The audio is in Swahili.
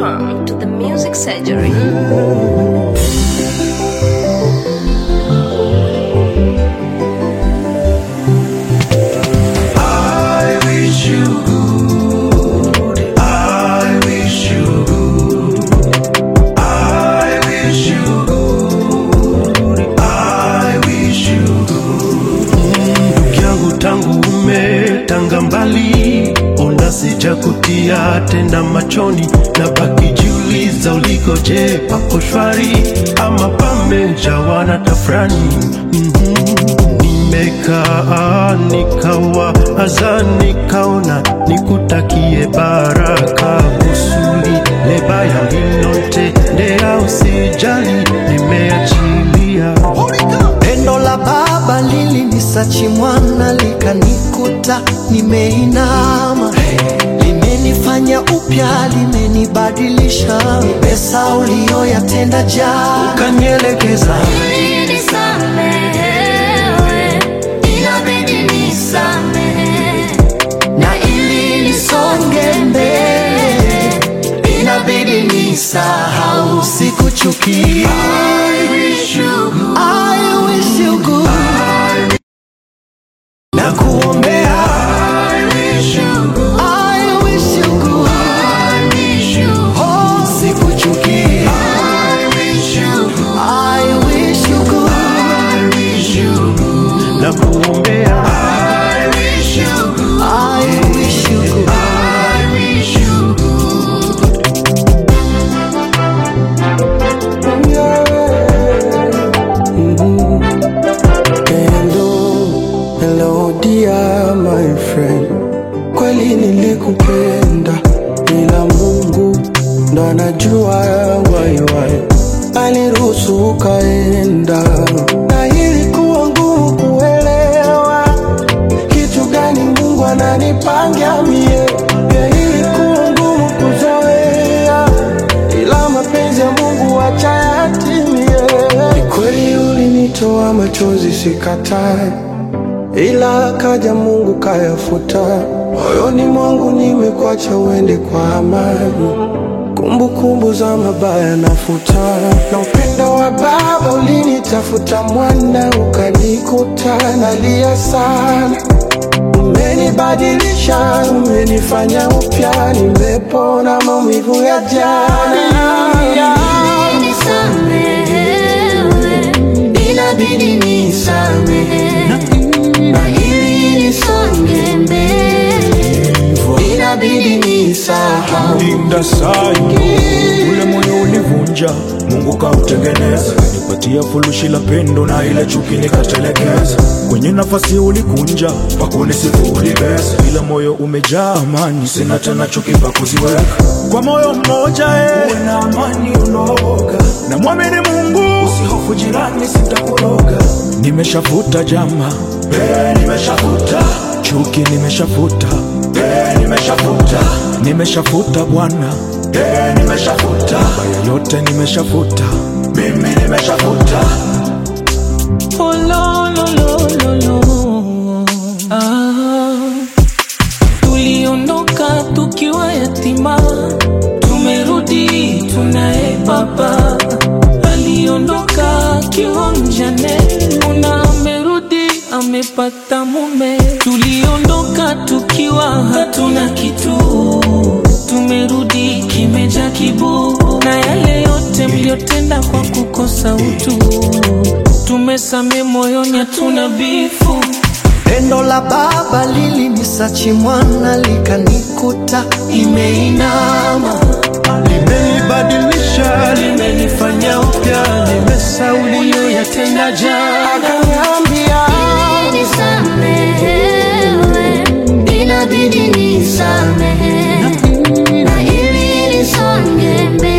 Welcome to the Music Surgery. I wish you good. I wish you good. I wish you good. I wish you good. Ndugu yangu tangu umetanga mbali, ona sijakutia tena machoni, na baki jiuliza ulikoje, papo shwari ama pamejawa na tafrani nimekaa nikawa aza nikaona nikutakie baraka kusuli lebaya lilonte ndea usijali nimeachilia Pendo la baba lilinisachi mwana likanikuta nimeinama, limenifanya upya, limenibadilisha. Pesa uliyoyatenda jana kanielekeza Nisamehewe, inabidi nisamehe. na ili nisonge mbele, inabidi nisahau, sikuchukia. I wish you good. I wish you good. na kuombea I wish you good. I wish you good. I wish you good. Oh, sikuchukia. I wish you good. I wish you good. I wish you good. na kuombea I wish you good. I wish you good. I wish you good. Hello, hello dear my friend, kweli nilikupenda, ila Mungu ndo anajua waiwai, aliruhusu ukaenda, na ilikuwa ngumu kuelewa kitu gani Mungu ananipangia mie, pia ilikuwa ngumu kuzoea, ila mapenzi ya Mungu acha yatimie. Ni kweli ulinitoa machozi, sikatai, ila kaja Mungu kayafuta. Moyoni mwangu nimekwacha uende kwa amani, kumbukumbu za mabaya nafuta, na upendo wa baba ulinitafuta mwana, ukanikuta nalia sana umenibadilisha, umenifanya upya, nimepona maumivu ya jana. Nisamehewe, inabidi nisamehe. Na ili nisonge mbele, inabidi nisahau. linda sayo ule moyo ulivunja mungu kautengeneza nipatia furushi la pendo na ile chuki nikatelekeza kwenye nafasi ulikunja pakunisifu ulibeza ila moyo umejaa amani sina tena chuki pa kuziweka kwa moyo mmoja eh. uwe na amani unaoga na mwamini mungu usihofu jirani sitakuroga nimeshafuta jama eh, nimeshafuta chuki nimeshafuta eh, nimeshafuta nimeshafuta bwana eh, nimeshafuta baya yote nimeshafuta mimi nimeshafuta Oh, lo, lo, lo, lo, lo. Ah. Tuliondoka tukiwa yatima, tumerudi tunaye baba. Aliondoka akiwa mjane, una amerudi amepata mume. Tuliondoka tukiwa hatuna kitu, tumerudi kimeja kibu, na yale yote mliotenda kwa kukosa utu, tumesame moyoni, hatuna bifu. Pendo la baba lilinisachi mwana likanikuta imeinama, limenibadilisha limenifanya upya nimesauliyo yatenda jana akaniambia Nisamehewe, inabidi nisamehe. Na ili nisonge mbele,